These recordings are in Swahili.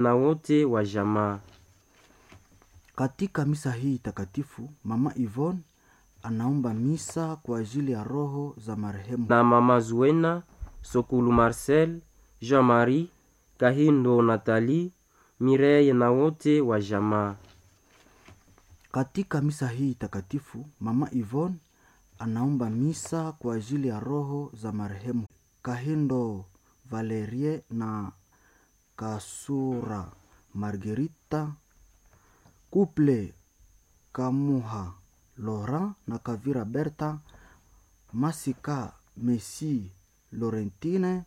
na wote wa jamaa. Katika misa hii takatifu, Mama Yvonne anaomba misa kwa ajili ya roho za marehemu na mama Zuena, Sokulu Marcel, Jean-Marie, Kahindo Nathalie, Mireille na wote wa jamaa. Katika misa hii takatifu, Mama Yvonne anaomba misa kwa ajili ya roho za marehemu Kahindo Valerie na Kasura Margerita, Couple Kamuha Laurent na Kavira Berta, Masika Messi Laurentine,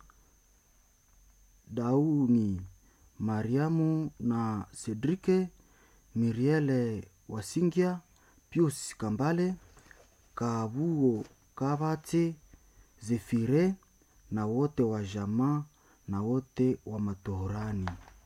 Dauni Mariamu na Cedrike, Miriele Wasingia, Pius Kambale, Kabuo Kabate, Zefire na wote wa jamaa na wote wa matohorani.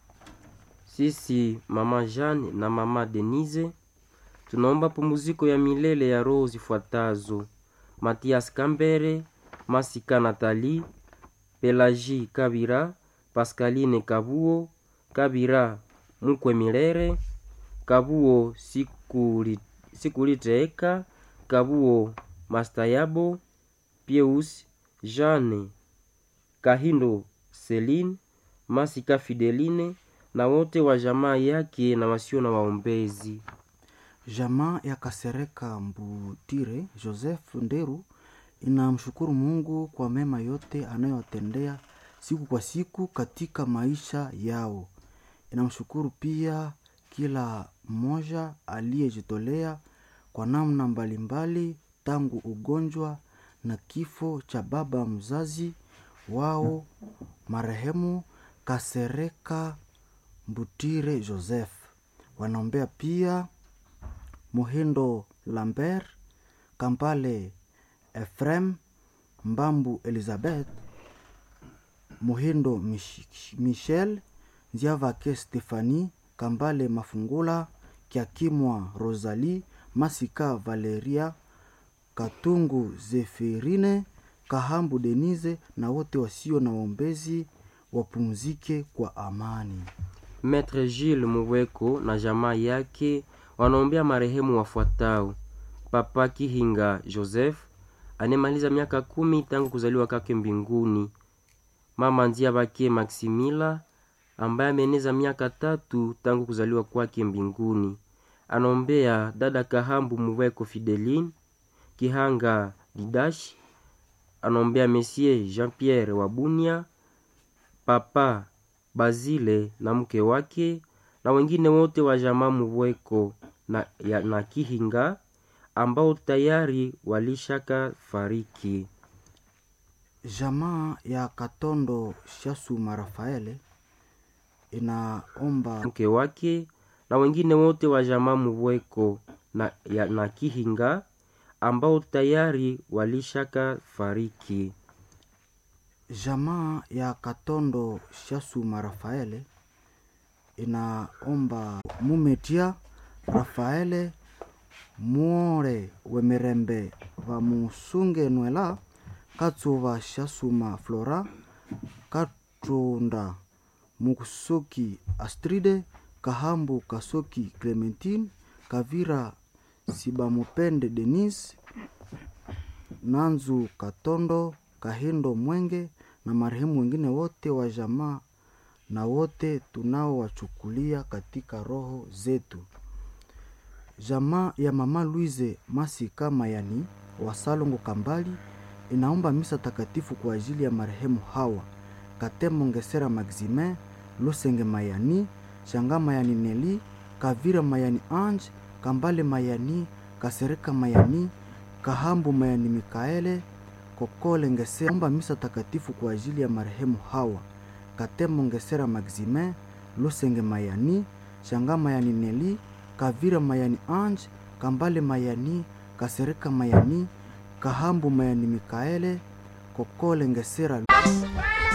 Sisi mama Jeanne na mama Denise tunaomba pumziko ya milele ya roho zifuatazo: Matias Kambere, Masika Nathalie, Pelagie Kabira, Pascaline Kabuo, Kabira Mukwe Milere, Kabuo Sikuli- Sikuliteeka, Kabuo Mastayabo, Pieus Jeanne Kahindo Celine, Masika Fideline na wote wa jamaa yake na wasio na waombezi. Jamaa ya Kasereka Mbutire Joseph Nderu inamshukuru Mungu kwa mema yote anayowatendea siku kwa siku katika maisha yao. Inamshukuru pia kila mmoja aliyejitolea kwa namna mbalimbali tangu ugonjwa na kifo cha baba mzazi wao marehemu Kasereka Mbutire Joseph. Wanaombea pia Muhindo Lambert, Kampale Efrem, Mbambu Elizabeth, Muhindo Mich- Michel, Nziavake Stefani, Kambale Mafungula, Kiakimwa Rosalie, Masika Valeria, Katungu Zefirine, Kahambu Denise na wote wasio na waombezi wapumzike kwa amani. Maître Gilles Muweko na jamaa yake wanaombea marehemu wafuatao: Papa Kihinga Joseph anemaliza miaka kumi tangu kuzaliwa kwake mbinguni, mama Ndia Bake Maximila ambaye ameneza miaka tatu tangu kuzaliwa kwake mbinguni. Anaombea dada Kahambu Muweko Fideline Kihanga Didash, anaombea Monsieur Jean-Pierre Wabunia, Papa Bazile na mke wake na wengine wote wa jamaa Muweko na, ya, na Kihinga ambao tayari walishaka fariki. Jamaa ya Katondo Shasuma Rafaele inaomba mke wake na wengine wote wa jamaa Muweko na, ya, na Kihinga ambao tayari walishaka fariki. jamaa ya Katondo Shasuma Rafaele inaomba mumetia Rafaele muore wemirembe vamusunge nwela katsuva Shasuma Flora katunda mukusoki Astride kahambu kasoki Clementine kavira sibamupende Denise Nanzu Katondo, Kahindo Mwenge na marehemu wengine wote wa jamaa na wote tunaowachukulia katika roho zetu. Jamaa ya mama Louise Masika Mayani wa Salongo Kambali inaomba misa takatifu kwa ajili ya marehemu hawa Katemo Ngesera Maximin, Lusenge Mayani, Shanga Mayani Neli, Kavira Mayani Ange, Kambale Mayani, Kasereka Mayani, Kahambu Mayani Mikaele, Kokole Ngesera. Omba misa takatifu kwa ajili ya marehemu hawa Katemo Ngesera Maximin, Lusenge Mayani, Shanga Mayani Neli, Kavira Mayani Ange, Kambale Mayani, Kasereka Mayani, Kahambu Mayani Mikaele, Kokole Ngesera